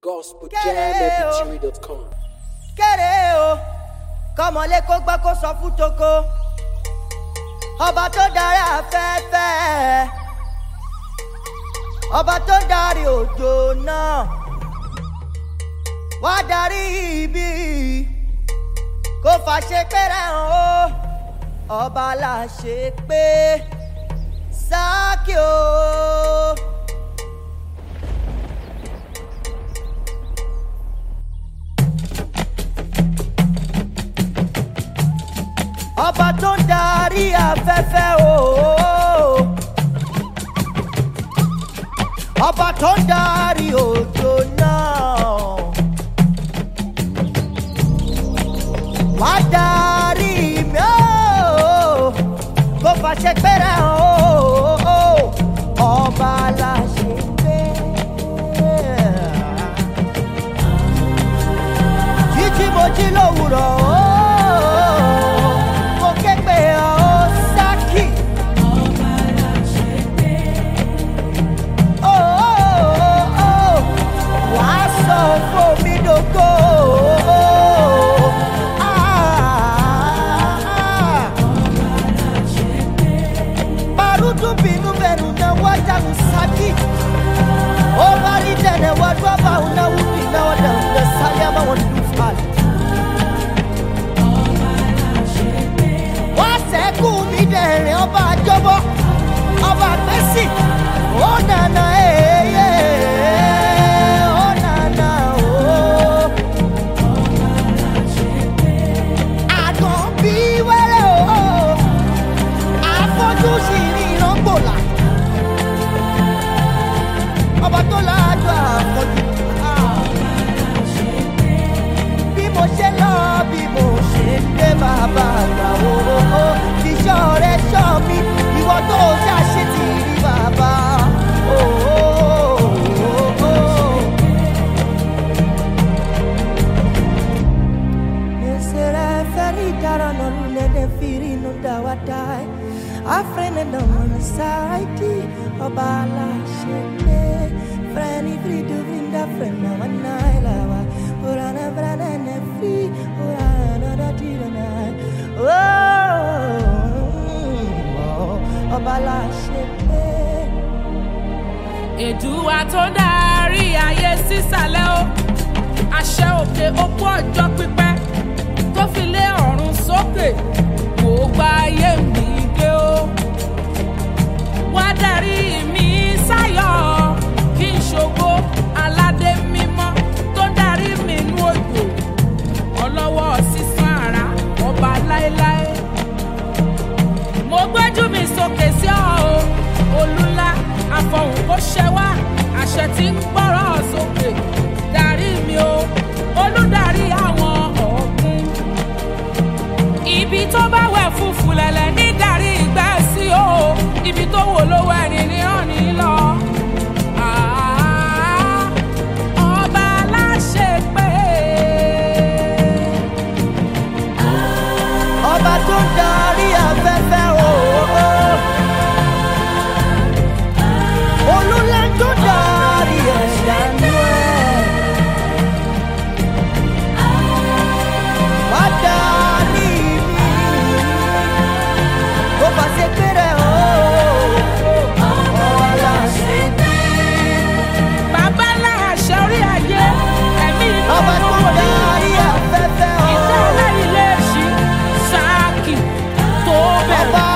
gospeljamfm3.com. kéré o kọmọlé kó gbọ́ kó sọ fún toko ọba tó darí afẹ́fẹ́ ọba tó darí òjò náà wá darí ibi kó fàṣẹ péré hàn ó ọba là ṣe pé sákì o. ọba tó ń darí afẹ́fẹ́ o. ọba tó ń darí òjò náà. wá darí mi o. kó fàṣẹ pẹ́rẹ́ o. ọba la ṣe gbé. jíjí mo jí lówùrọ̀ o. mo ké pé ọ sákì. Ó, ó, ó, wàá sọ fún mi dògo. Barutu binu benu na wajangu saki. O bari dene wadwa ba una wudi na wada una salia ma wadu fali. wọ́n sẹ́kù mí dẹ̀rẹ̀ ọba àjọbọ ọba àgbẹ̀sì ó nànà èyẹ ó nànà ó. àgàn bí wẹ́rẹ́ o àfọ́jú sì ní ìrọ́gbòlà ọba tó láàjọ àfọ́jú. bí mo ṣe lọ bí mo ṣe dé bàbá àgbà owó iṣẹ́ rẹ̀ ṣọ́ mi ìwọ tó ṣàṣe ti rí bàbá. Nesere feri dara no lule de firi no dawa dai. Afrene no one saiti obala shete. Freni fri du vinda frena wanai lawa. Urana brana ne fri urana da tira nai. Oh, obala shete. èdùwà tó darí ayé sísàlẹ̀ o àṣẹ òkè opó ọjọ́ pípẹ́ tó fi lé ọ̀run sókè kò gba ayé mi gbé o wá darí mi sáyọ̀ kí n ṣògo aládé mímọ́ tó darí mi nú òjò ọlọ́wọ́ sísan àrà ọba láéláé mo gbójú mi sókè sí ọ o olúlá àfọ̀hùn kò ṣẹ wá àṣẹ tí ń gbọ́rọ̀ sókè darí mi o olùdarí àwọn ọ̀gbun ibi tó bá wẹ̀ fúfú lẹ̀lẹ̀ ní darí ìgbẹ́ sí o ibi tó wò ló wẹ̀ ní ní ọ̀nì lọ. Ah, ọba aláṣẹ pé ọba tó ń darí afẹ́fẹ́ o. olúlá tó darí ẹ̀dá nú ẹ̀. wá darí mi kó bá ṣe péré o. ọba láṣẹ bàbá aláṣẹ orí ayé ẹ̀mí inú ọba tó olówó ní darí afẹ́fẹ́ o. ìtẹ́ aláìlẹ̀ ṣí ṣáàkì tó bẹ̀rẹ̀. ọba